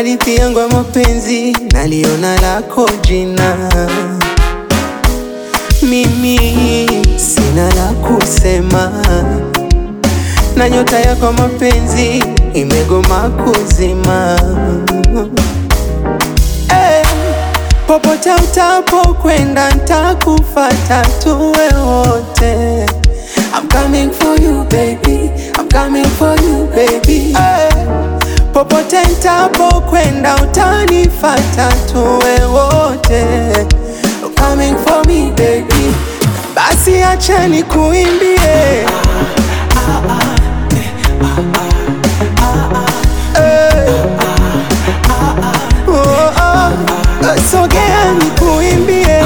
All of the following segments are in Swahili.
hadithi yangu ya mapenzi naliona lako jina, mimi sina la kusema, na nyota yako mapenzi imegoma kuzima. Eh, popote utapokwenda ntakufata, tuwe wote. I'm coming for you baby, I'm coming for you baby. Eh, popote ntapokwenda utanifata, tuwe wote. I'm coming for me baby, basi acha nikuimbie. Eh, oh, oh, sogea nikuimbie.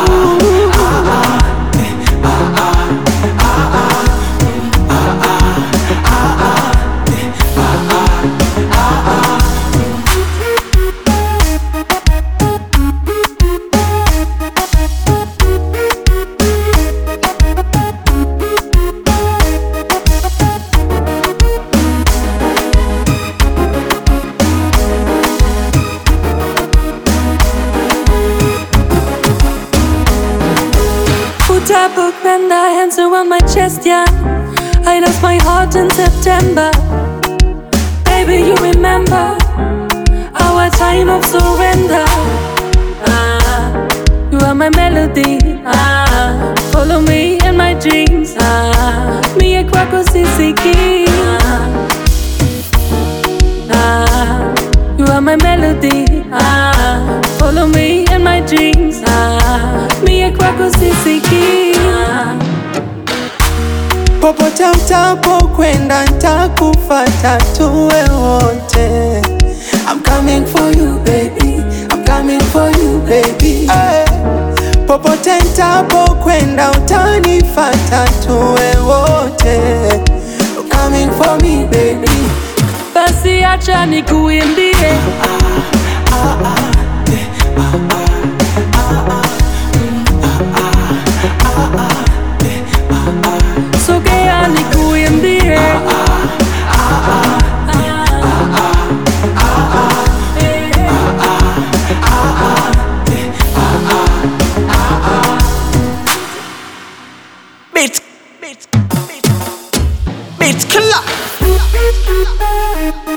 Utapopenda hands around my chest, yeah. I lost my heart in September. Baby, you remember our time of surrender. Ah, you are my melody. Ah, follow me in my dreams. Ah, me a kwako sisiki. Ah, ah, you are my melody. Ah, follow me in my dreams. Ah, me a kwako sisiki. Ah, Popote utapokwenda ntakufata, tuwe wote. I'm coming for you baby, I'm coming for you baby. Eh, popote ntapokwenda utanifata, tuwe wote. I'm coming for me baby. basi acha nikuimbie. Sogea nikuimbie. Beat, beat, beat, beat killer.